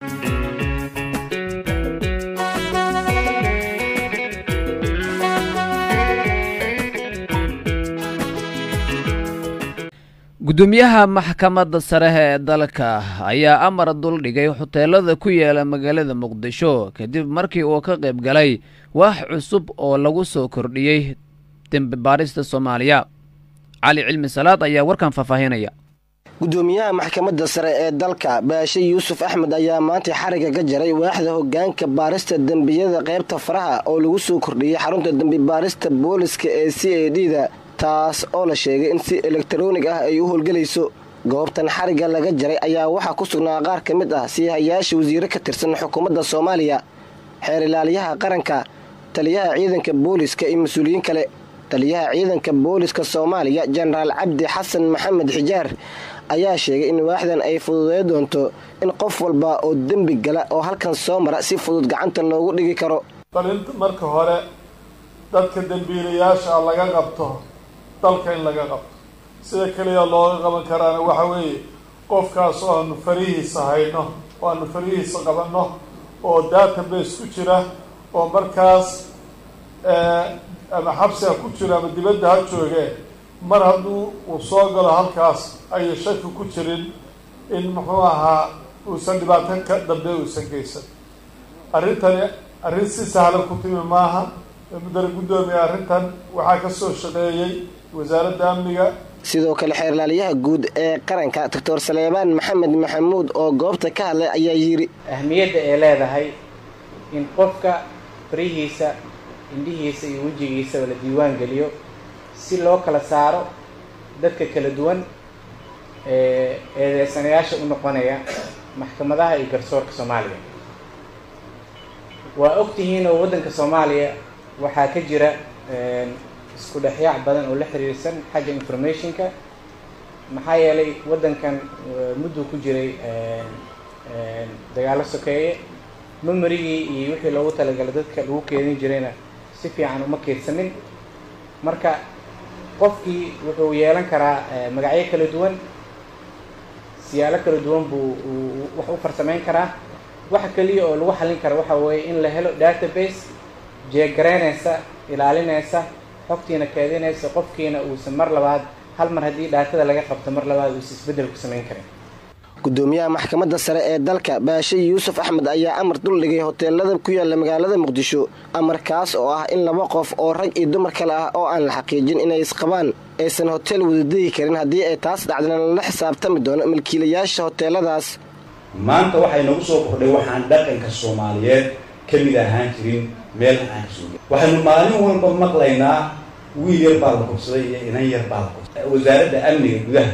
gudoomiyaha maxkamadda sare ee dalka ayaa amar duldhigay hoteelada ku yaala magaalada muqdisho kadib markii uu ka qayb galay waax cusub oo lagu soo kordhiyey dembi baarista soomaaliya cali cilmi salaad ayaa warkan faahfaahinaya gudoomiyaha maxkamadda sare ee dalka baashe yuusuf axmed ayaa maanta xariga ka jaray waaxda hogaanka baarista dembiyada qaybta faraha oo lagu soo kordhiyey xarunta dembi baarista booliska ee c a d da taas oo la sheegay in si elektaroonig ah ay u howlgelayso goobtan xariga laga jaray ayaa waxaa ku sugnaa qaar ka mid ah siihayaasha wasiiro ka tirsan xukuumadda soomaaliya xeer ilaaliyaha qaranka taliyaha ciidanka booliska iyo mas-uuliyiin kale taliyaha ciidanka booliska soomaaliya jenaraal cabdi xasan maxamed xijaar ayaa sheegay in waaxdan ay fududey doonto in qof walba oo dembi gala oo halkan soo mara si fudud gacanta loogu dhigi karo bal in marka hore dadka dembiilayaasha laga qabto dalka in laga qabto sida keliya looga qaban karaana waxa weeye qofkaas oo aanu farihiisa hayno oo aanu farihiisa qabanno oo database ku jira oo markaas ama xabsiga ku jira ama dibadda ha joogee mar hadduu uu soo galo halkaas ayay shaki ku jirin in muxuu ahaa uusan dhibaato ka dambe uusan geysan arrintani arrin si sahlan ku timi maaha mudane guddoomiya arrintan waxaa ka soo shaqeeyey wasaaradda amniga sidoo kale xeerlaaliyaha guud ee qaranka doctor saleebaan maxamed maxamuud oo goobta ka hadlay ayaa yidhi ahmiyadda ay leedahay in qofka farihiisa indhihiisa iyo wejigiisaba la diiwaan geliyo si loo kala saaro dadka kala duwan ee eedeysanayaasha u noqonaya maxkamadaha iyo garsoorka soomaaliya waa ogtihiin oo waddanka soomaaliya waxaa ka jira isku dhexyaac badan oo la xiriirsan xagga informationka maxaa yeelay waddankan mudduu ku jiray dagaalo sokeeye memorigii iyo wixii loogu talagalay dadka lagu keedin jirayna si fiican uma keedsamin marka qofkii wuxuu yeelan karaa magacyo kala duwan siyaalo kala duwan buu wax u farsamayn karaa waxa keliya oo lagu xallin kara waxa weeye in la helo database jeegaraynaysa ilaalinaysa xogtiina keedinaysa qofkiina uusan mar labaad hal mar haddii dhaatada laga qabto mar labaad uusan isbeddel ku samayn karin gudoomiyaha maxkamadda sare ee dalka baashe yuusuf axmed ayaa amar duldhigay hoteelada ku yaala magaalada muqdisho amarkaas oo ah in laba qof oo rag iyo dumar kale ah oo aan la xaqiijin inay isqabaan aysan hoteel wadadegi karin haddii ay taas dhacdana lala xisaabtami doono milkiilayaasha hoteeladaas maanta waxay nagu soo kordhay waxaan dhaqanka soomaaliyeed ka mid ahaan jirin meel aan kasoo waxaynu maalin walba maqlaynaa wiil yar baa la kubsaday iyo inan yar baa la kubsaday wasaaradda amniga gudaha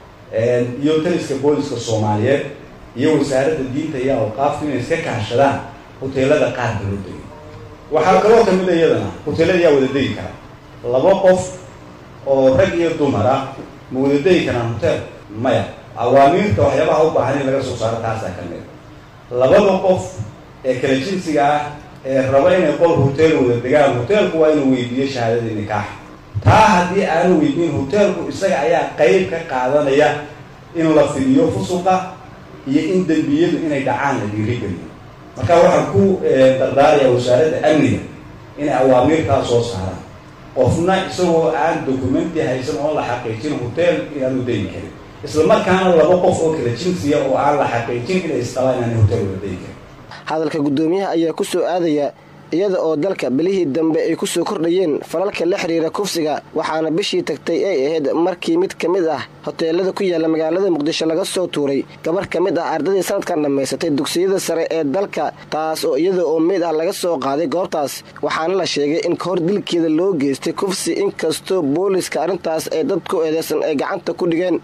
iyo taliska booliska soomaaliyeed iyo wasaaradda diinta iyo awqaafku inay iska kaashadaan hoteelada qaar loo degay waxaa kaloo kamid a iyadana hoteelada yaa wada degi kara laba qof oo rag iyo dumar ah ma wada degi karaan hotel maya awaamiirta waxyaabaha u baahan in laga soo saaro taasaa ka mid labada qof ee kala jinsiga ah ee raba inay qol hotel wada degaan hoteelku waa inuu weydiiyo shahaadadii nikaaxa taa haddii aanu weydiin hoteelku isaga ayaa qeyb ka qaadanaya in la fidiyo fusuqa iyo in dembiyadu inay dhacaan la dhiirigeliyo marka waxaan ku dardaaraya wasaaradda amniga inay awaamiirtaa soo saaraan qofna isagoo aan documenti haysan oon la xaqiijin hotel inaanu degi karin isla markaana laba qof oo kala jinsiya oo aan la xaqiijin inay isqabaan inaanay hotel wada degi karin hadalka guddoomiyaha ayaa ku soo aadaya iyada oo dalka bilihii dambe ay ku soo kordhayeen falalka la xiriira kufsiga waxaana bishii tagtay ay ahayd markii mid ka mid ah hoteelada ku yaala magaalada muqdisho laga soo tuuray gabar ka mid ah ardadii sanadkan dhammaysatay dugsiyada sare ee dalka taas oo iyada oo meyd ah laga soo qaaday goobtaas waxaana la sheegay in kahor dilkeeda loo geystay kufsi inkastoo booliska arrintaas ay dad ku eedeysan ay gacanta ku dhigeen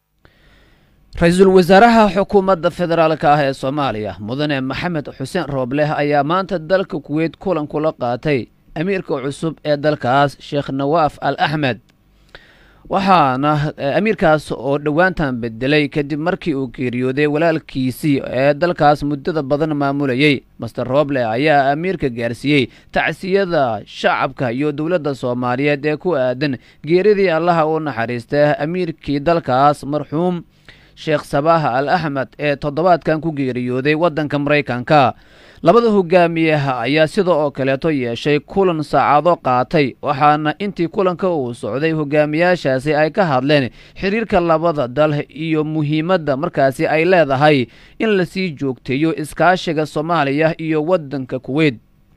ra-iisul wasaaraha xukuumadda federaalk ah ee soomaaliya mudane maxamed xuseen roobleh ayaa maanta dalka kuweyt kulan kula qaatay amiirka cusub ee dalkaas sheekh nawaaf al axmed waxaana amiirkaas oo dhowaantan bedelay kadib markii uu geeriyooday walaalkiisii ee dalkaas muddada badan maamulayey master rooble ayaa amiirka gaarsiiyey tacsiyada shacabka iyo dowladda soomaaliyeed ee ku aadan geeridii allaha u naxariista amiirkii dalkaas marxuum sheekh sabaah al axmed ee toddobaadkan ku geeriyooday waddanka maraykanka labada hogaamiyaha ayaa sida oo kaleeto yeeshay kulan saacado qaatay waxaana intii kulanka uu socday hogaamiyaashaasi ay ka hadleen xiriirka labada dal iyo muhiimadda markaasi ay leedahay in lasii joogteeyo iskaashiga soomaaliya iyo waddanka kuweyt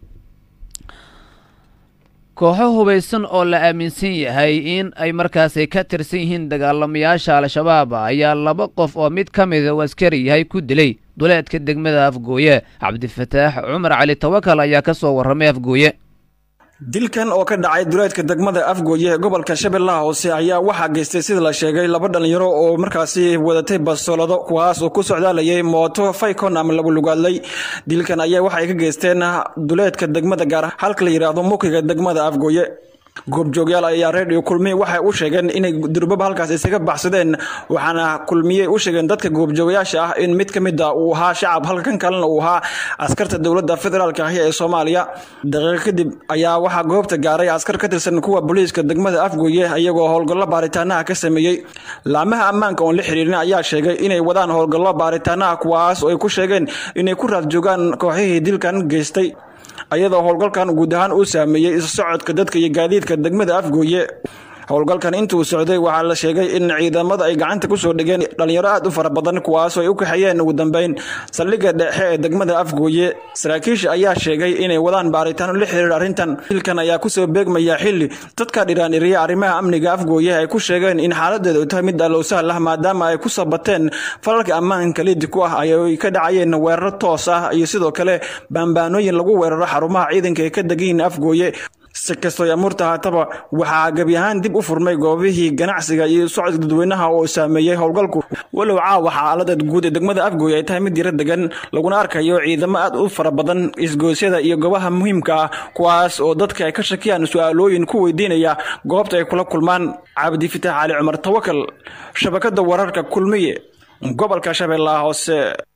kooxo hubaysan oo la aaminsan yahay in ay markaasi ka tirsan yihiin dagaalamayaasha al-shabaab ayaa laba qof oo mid ka mida uu askari yahay ku dilay duleedka degmada afgooye cabdifataax cumar cali tawakal ayaa ka soo warramay afgooye dilkan oo ka dhacay duleedka degmada afgooye ee gobolka shabeellaha hoose ayaa waxaa geystay sida la sheegay laba dhalinyaro oo markaasi wadatay bastoolado kuwaas oo ku socdaalayay mooto faykon ama lagu lugaadlay dilkan ayaa waxay ka geysteen duleedka degmada gaar halka la yidhaahdo mukiga degmada afgooye goobjoogyaal ayaa reediyo kulmiye waxay u sheegeen inay durbaba halkaas isaga baxsadeen waxaana kulmiye u sheegeen dadka goobjoogayaasha ah in mid ka mid a uu ahaa shacab halka kan kalena uu ahaa askarta dowladda federaalka ahi ee soomaaliya daqiiqo kadib ayaa waxaa goobta gaaray askar ka tirsan kuwa booliiska degmada afgooye iyagoo howlgallo baaritaanaha ka sameeyey laamaha ammaanka oon la xiriirin ayaa sheegay inay wadaan howlgallo baaritaanaha kuwaas oo ay ku sheegeen inay ku raad joogaan kooxihii dilkan geystay ayadoo howlgalkan guud ahaan uu saameeyey isu socodka dadka iyo gaadiidka degmada afgooye howlgalkan intuu socday waxaa la sheegay in ciidamada ay gacanta kusoo dhigeen dhalinyaro aad u fara badan kuwaasoo ay u kaxeeyeen ugu dambeyn saldhigga dhexe ee degmada afgooye saraakiisha ayaa sheegay inay wadaan baaritaano la xiriir arrintan dilkan ayaa kusoo beegmaya xili dadka dhiraan iriya arrimaha amniga afgooye ay ku sheegeen in xaaladeeda u tahay mid alowsahal ah maadaama ay ku sabateen falalka ammaanka liidi ku ah ay ka dhacayeen weeraro toos ah iyo sidoo kale baambaanooyin lagu weeraro xarumaha ciidanka ee ka degayiin afgooye si kastoo amuurta haataba waxaa gebi ahaan dib u furmay goobihii ganacsiga iyo socodka dadweynaha oo saameeyey howlgalku walow caawa xaalada guud ee degmada afgooy ay tahay mid yaro degan laguna arkayo ciidamo aad u fara badan isgoosyada iyo goobaha muhiimka ah kuwaas oo dadka ay ka shakiyaan su-aalooyin ku weydiinaya goobta ay kula kulmaan cabdifitaax cali cumar tawakal shabakada wararka kulmiye gobolka shabeellaha hoose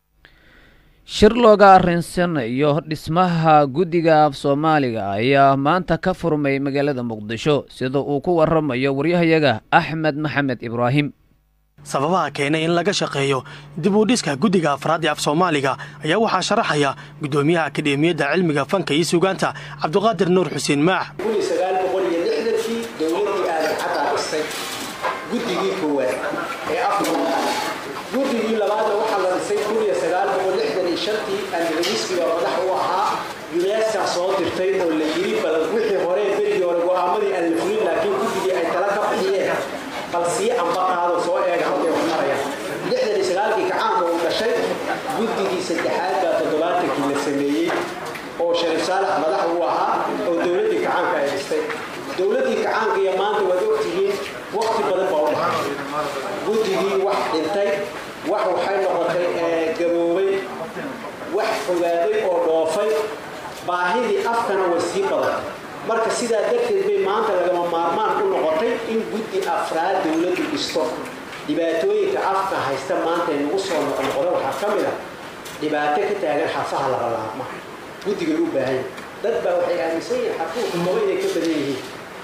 shir looga arinsanayo dhismaha guddiga af soomaaliga ayaa maanta ka furmay magaalada muqdisho sida uu ku waramayo waryahayaga axmed maxamed ibraahim sababaha keenay in laga shaqeeyo dib u dhiska guddiga afraad ee af soomaaliga ayaa waxaa sharaxaya guddoomiyaha akademiyadda cilmiga fanka iyo sugaanta cabdiqaadir nuur xuseen maax guddigii koowaad ee guddigii labaadna waxaa la dhisay shantii andalawiskiga madax u ahaa yuneska soo dirtay oo la yiri bal wixii hore berigii hore go'aamadii aan la fulin laakiin guddigii ay tala ka bixiyeen bal sii amba qaado soo eega halkay wax marayaan lixdan iyo sagaalkii kacaanka uu dhashay guddigii saddexaad baa toddobaatankii la sameeyey oo shariif saalax madax u ahaa oo dowladdii kacaanka ay dhistay dowladdii kacaanka iyo maanta waad ogtihiin waqti badan baa u dhaxay guddigii wax dhintay wax waxay noqotay gaboobay wax fogaaday oo dhoofay baahidii afkana way sii badan marka sidaa darteed bay maanta lagama maarmaan u noqotay in guddi afraad dowladdu dhisto dhibaatooyinka afka haysta maanta ee nagu soo noqnoqda waxaa ka mid ah dhibaato ka taagan xafaha labalaabma guddigay u baahan dad baa waxay aaminsan yihiin xafuhu todoba inay ka badan yihiin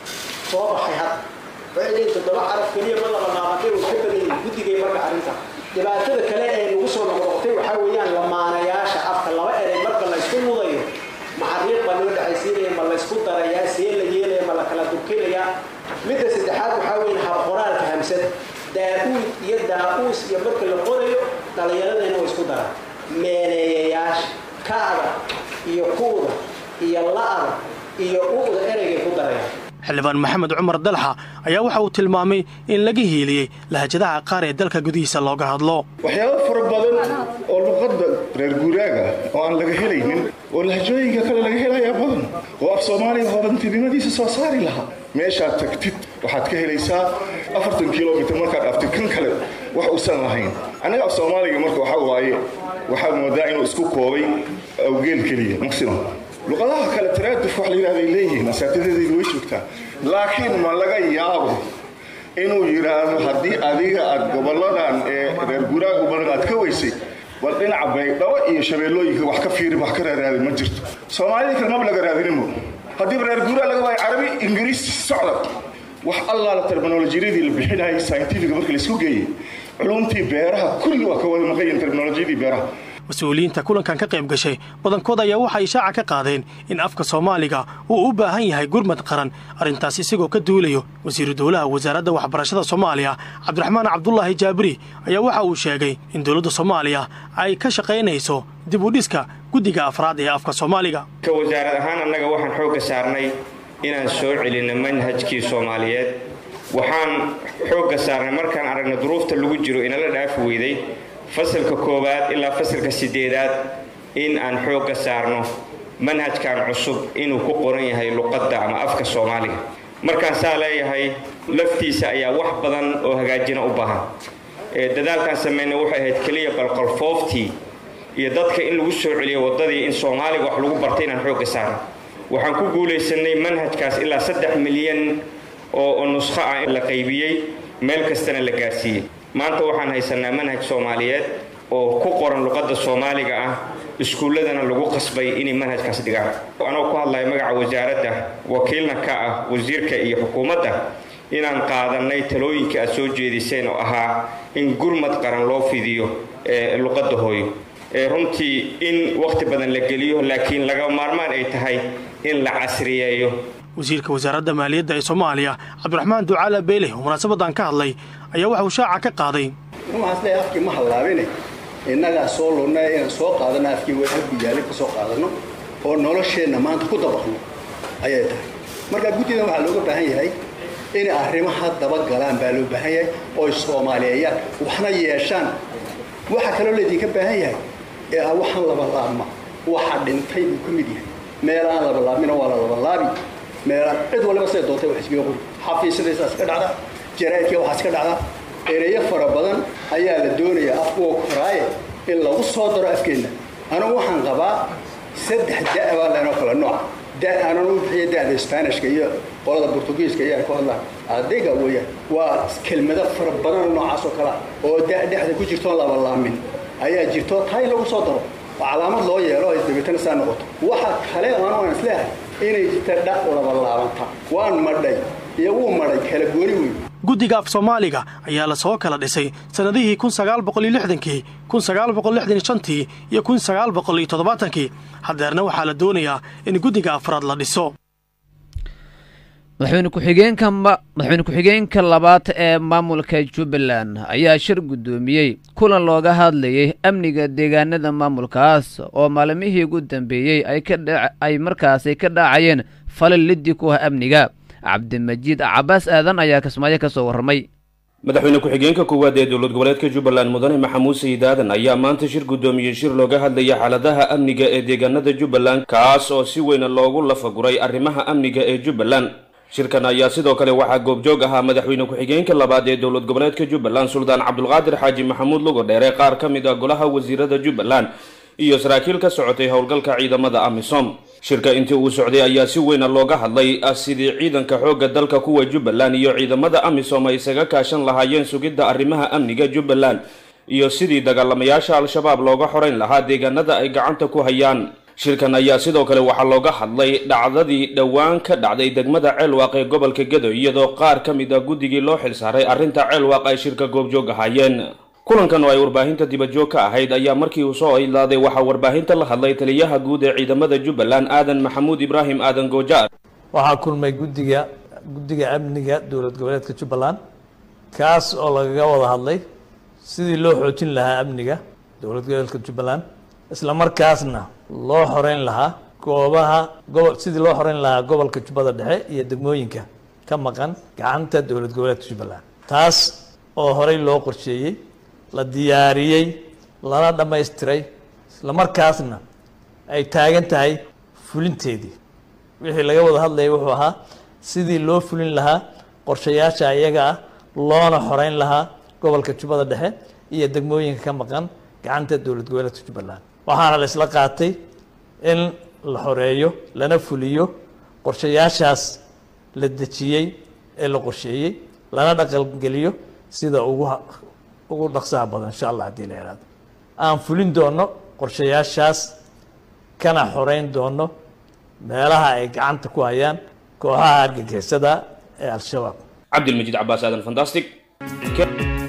soo baxay hadda waxay leeyihin toddoba caraf keliya ma labalaabantay way ka badan yihiin guddigay marka arrinta dhibaatada kale ee nagu soo noqnoqotay waxaa weeyaan lamaanayaasha afka laba erey marka la ysku mudayo maxariiq baa loo dhexaysiinaya ma la ysku darayaa see la yeelaya ma la kala durkinayaa midda saddexaad waxaa weeye habqoraalka hamsad daa-uud iyo daa-uus iyo marka la qorayo dhallinyaradayna way isku daraan meeleeyayaasha ka'da iyo kuuda iyo la'da iyo u'da ereygay ku darayaan xildhibaan maxamed cumar dalxa ayaa waxa uu tilmaamay in laga hiiliyey lahajadaha qaar ee dalka gudihiisa looga hadlo waxyaabo fara badan oo luqadda reer guuraaga oo aan laga helaynin oo lahajooyinka kale laga helayaa badan oo af soomaaliya hodantinimadiisa soo saari lahaa meeshaad tagtid waxaad ka helaysaa afartan kilomitr markaad dhaftid kan kale wax uusan lahayn annaga af soomaaliga marka waxaa waaye waxaad moodaa inuu isku koobay awgeel keliya maximum luqadaha kale taraaduf wax la yidhahday leeyihiin asaatidadeedu way joogtaa laakiin ma laga yaabo inuu yidhaahdo haddii adiga aad gobolladan ee reer guuraagu badan aad ka weysay bal dhinaca baydhabo iyo shabeellooyinka wax ka fiiri wax ka raaraadin ma jirto soomaalida kale maba laga raadinimo haddiiba reer guuraa laga waayo carabi ingiriis socda wax allaala terminolojiyadii la bixinayay scientifiga markii laisku geeyey culumtii beeraha kulli waa ka wada maqayin teknolojiyadii beeraha mas-uuliyiinta kulankan ka qayb gashay badankood ayaa waxay ishaaca ka qaadeen in afka soomaaliga uu u baahan yahay gurmad qaran arrintaas isagoo ka duulayo wasiiru dowlaha wasaaradda waxbarashada soomaaliya cabdiraxmaan cabdulaahi jaabiri ayaa waxa uu sheegay in dowladda soomaaliya ay ka shaqaynayso dib u dhiska guddiga afraad ee afka soomaaliga ka wasaarad ahaan annaga waxaan xoogga saarnay inaan soo celinno manhajkii soomaaliyeed waxaan xoogga saarnay markaan aragna duruufta lagu jiro inala dhaafi weyday fasalka koowaad ilaa fasalka sideedaad in aan xoogga saarno manhajkan cusub inuu ku qoran yahay luqadda ama afka soomaaliga markaan saa leeyahay laftiisa ayaa wax badan oo hagaajina u baahan dadaalkaan sameynay waxay ahayd keliya balqalfooftii iyo dadka in lagu soo celiyo waddadii in soomaaliga wax lagu bartay inaan xoogga saarno waxaan ku guulaysanay manhajkaas ilaa saddex milyan oo nuskho ah la qaybiyey meel kastana la gaarsiiyey maanta waxaan haysanaa manhaj soomaaliyeed oo ku qoran luqadda soomaaliga ah iskuulladana lagu qasbay inay manhajkaas dhigaan anoo ku hadlaya magaca wasaaradda wakiilna ka ah wasiirka iyo xukuumadda inaan qaadanay talooyinka aad soo jeediseen oo ahaa in gurmad qaran loo fidiyo luqadda hooyo runtii in wakhti badan la geliyo laakiin laga maarmaan ay tahay in la casriyeeyo wasiirka wasaaradda maaliyadda ee soomaaliya cabdiraxmaan ducaala beele oo munaasabadan ka hadlay ayaa waxauu shaaca ka qaaday waxaas leeyahay afkii ma hallaabine innagaa soo lunnay inaan soo qaadano afkii waguyaalin ka soo qaadano oo nolosheenna maanta ku dabaqno ayay tahay markaa guddidan waxaa looga baahan yahay inay arrimaha dabagalaan baa loo baahan yahay ooy soomaaliyeeyaan waxna yeeshaan waxaa kaloo laydinka baahan yahay ee ah waxaan labalaabma waxa dhintay buu ka mid yahay meel aan labalaabmina waa la labalaabi meelaan cid waliba siday doontay wax iskaga qori xafiisyadaysaas ka dhacda jaraa'idkii waxaas ka dhacda ereyo fara badan ayaa la doonayaa afkuwa koraaye in lagu soo daro afkeenna anugu waxaan qabaa saddex da' baa leenoo kale nooca da' aanan u bixiya da'da sbaanishka iyo qolada bortugiiska iyo ay ku hadlaan adayga weeyaan waa kelmado fara badan noocaas oo kalea oo da' dhexda ku jirtoon labalaamin ayaa jirto taa in lagu soo daro oo calaamad loo yeelo ay dabeetana saa noqoto waxa kale oo anu aan isleehay inay jirta dha labalaabanta waan madhay iyo wuu madhay kala gooni weyn guddiga af soomaaliga ayaa la soo kala dhisay sannadihii kun sagaal boqol iyo lixdankii kun sagaal boqol lixdan iyo shantii iyo kun sagaal boqol iyo toddobaatankii haddeerna waxaa la doonayaa in guddiga afraad la dhiso madaxweyne ku-xigeenka madaxweyne ku-xigeenka labaad ee maamulka jubbaland ayaa shir guddoomiyey kulan looga hadlayay amniga deegaanada maamulkaas oo maalmihii ugu dambeeyey ay markaasi ka dhacayeen falal liddi ku ah amniga cabdimajiid cabaas aadan ayaa kismaayo ka soo warramay madaxweyne ku-xigeenka koowaad ee dowlad goboleedka jubbaland mudane maxamuud sayid aadan ayaa maanta shir guddoomiyey shir looga hadlaya xaaladaha amniga ee deegaanada jubbaland kaas oo si weyna loogu lafaguray arrimaha amniga ee jubbaland shirkan ayaa sidoo kale waxaa goobjoog ahaa madaxweyne ku-xigeenka labaad ee dowlad goboleedka jubbaland suldaan cabdulqaadir xaaji maxamuud lugo dheere qaar ka mid ah golaha wasiirada jubbaland iyo saraakiil ka socotay howlgalka ciidamada amisom shirka intii uu socday ayaa si weyna looga hadlay sidii ciidanka xoogga dalka kuwa jubbaland iyo ciidamada amisom ay isaga kaashan lahaayeen sugidda arrimaha amniga jubbaland iyo sidii dagaalamayaasha al-shabaab looga xorayn lahaa deegaanada ay gacanta ku hayaan shirkan ayaa sidoo kale waxaa looga hadlay dhacdadii dhowaan ka dhacday degmada ceelwaaq ee gobolka gedo iyadoo qaar ka mid a guddigii loo xilsaaray arrinta ceelwaaq ay shirka goobjoog ahaayeen kulankan oo ay warbaahinta dibadjoog ka ahayd ayaa markii uu soo idlaaday waxaa warbaahinta la hadlay taliyaha guud ee ciidamada jubbaland aadan maxamuud ibraahim aadan goojaar waxaa kulmay guddiga guddiga amniga dowlad goboleedka jubbaland kaas oo lagaga wada hadlay sidii loo xoojin lahaa amniga dowlad goboleedka jubbaland isla markaasna loo xoreyn lahaa goobaha gobol sidii loo xoreyn lahaa gobolka jubbada dhexe iyo degmooyinka ka maqan gacanta dowlad goboleedka jubbaland taas oo horey loo qorsheeyey la diyaariyey lana dhammaystiray isla markaasna ay taagan tahay fulinteedii wixii laga wada hadlayay wuxuu ahaa sidii loo fulin lahaa qorshayaasha iyaga ah loona xoreyn lahaa gobolka jubbada dhexe iyo degmooyinka ka maqan gacanta dowlad goboleedka jubbaland waxaana la isla qaatay in la xoreeyo lana fuliyo qorshayaashaas la dejiyey ee la qorsheeyey lana dhaqangeliyo sida ugu ugu dhaqsaha badan insha allah haddii la ihahdo aan fulin doono qorshayaashaas kana xoreyn doono meelaha ay gacanta ku hayaan kooxaha argagixisada ee al-shabaab cabdilmajiid cabaas aadan fantastic